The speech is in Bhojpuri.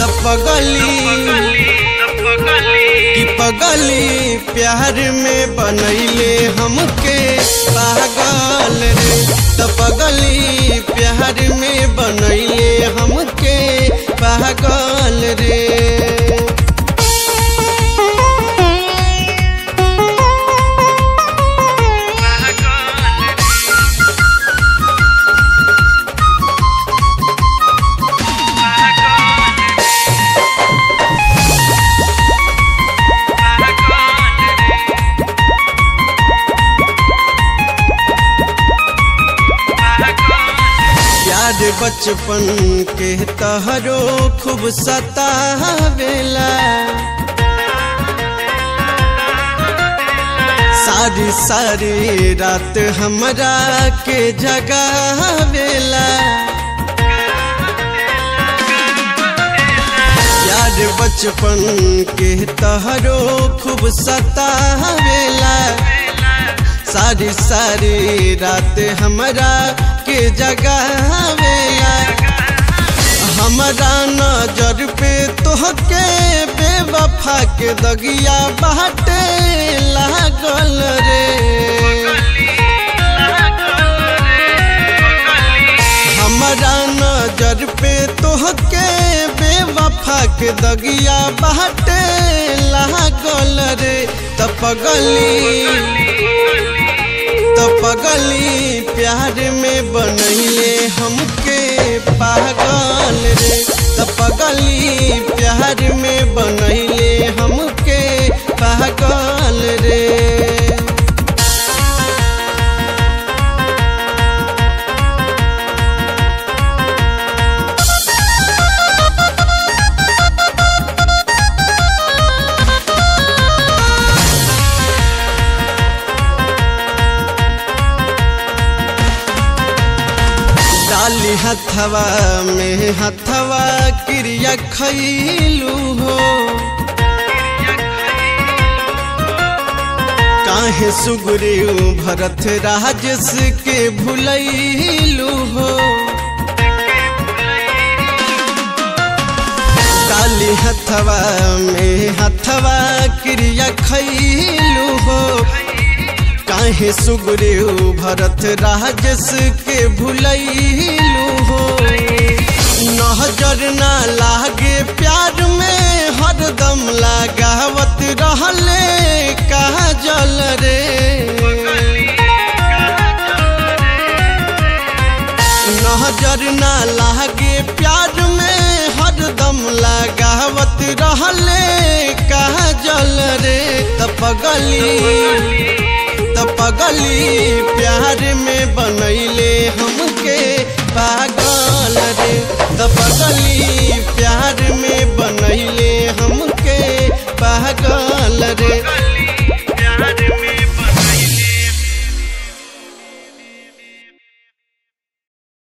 त पगली कि पगली प्यार में बनैले हमके पागल रे त पगली प्यार में बनैले हमके पागल रे याद बचपन के तहरो खूब सतावेला सारी सारी रात हमरा के जगावेला याद बचपन के तहरो खूब सतावेला सारी सारी रात हमरा के जगावेला हमरा नजर पे तोहके बेवफा के दगिया बाटे लागल रे हमरा नजर पे तोहके बेवफा के दगिया बाटे लागल रे त पगली त पगली प्यार में बनैले हमके पागल रे त पगली प्यार में बनैले हमके पागल रे डाली हथवा में हथवा क्रिया खैलू हो काहे सुगुरु भरत राजस के भुलैलू हो डाली हथवा में हथवा क्रिया खैलू हो काहे सुगुरु भरत राजस के भुलैलू हो नजर ना लागे प्यार में हरदम लगावत रहले काजल रे नजर ना लागे प्यार में हरदम लगावत रहले काजल रे त पगली त पगली प्यार में बनैले हमके पागल रे त पगली प्यार में